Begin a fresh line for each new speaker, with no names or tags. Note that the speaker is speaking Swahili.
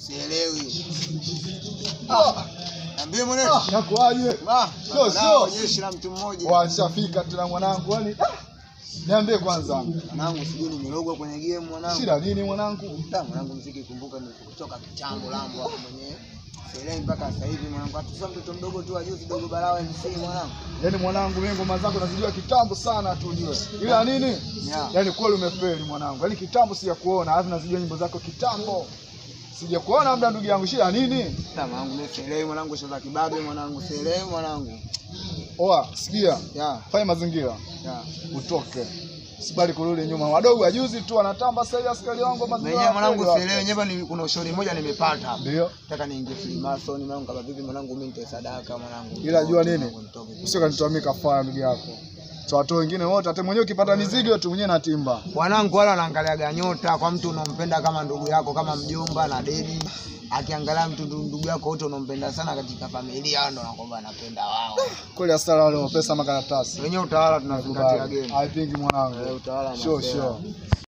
Sielewi.
Ah,
Niambie mwanangu.
ah, Nakuaje?
Ah,
Sio, sio.
jeshi la mtu mmoja.
Washafika tena mwanangu, yani ah, niambie kwanza,
Mwanangu sijui nimerogwa kwenye game mwanangu.
shida nini mwanangu?
Da, mwanangu mziki kumbuka ni kutoka kitambo lambo hapo mwenyewe. Sielewi mpaka sasa hivi mwanangu. Hatusa mtoto mdogo tu ajuzi dogo barawa MC mwanangu.
Yaani mwanangu, mimi ngoma zako nazijua kitambo sana tu ujue, ila nini,
Yeah.
yaani kweli umefeli mwanangu, yaani kitambo sijakuona, alafu nazijua nyimbo zako kitambo sijakuona, muda ndugu yangu, shida nini?
Da, mwanangu mimi sielewi mwanangu shoza kibabe mwanangu. Sielewi mwanangu.
Oa, sikia,
Ya,
fanya mazingira
ya.
utoke, sibali kurudi nyuma. Wadogo wajuzi tu wanatamba sasa hivi, askari wangu mazingira
Mwenyewe mwanangu
kweli
sielewi nyewe ni kuna ushauri mmoja nimepata hapa.
ndio
Nataka niingie Freemason mwanangu kama vipi mwanangu mimi nitoe sadaka mwanangu.
Ila jua nini?
Mwanangu, nitoke.
usio kanitoa mimi kafara, ndugu yako watu wengine wote, hata mwenyewe ukipata mizigo tu mwenyewe natimba.
Wanangu wale wanaangaliaga nyota kwa mtu unampenda kama ndugu yako kama mjomba na dedi. Akiangalia mtu ndu- ndugu yako wote unampenda sana katika familia, hao ndo nakwamba anapenda wao.
Kweli asala wale pesa makaratasi
Wenyewe utawala tunazingatia game.
I think mwanangu,
Eh, utawala
sure
unasema.
sure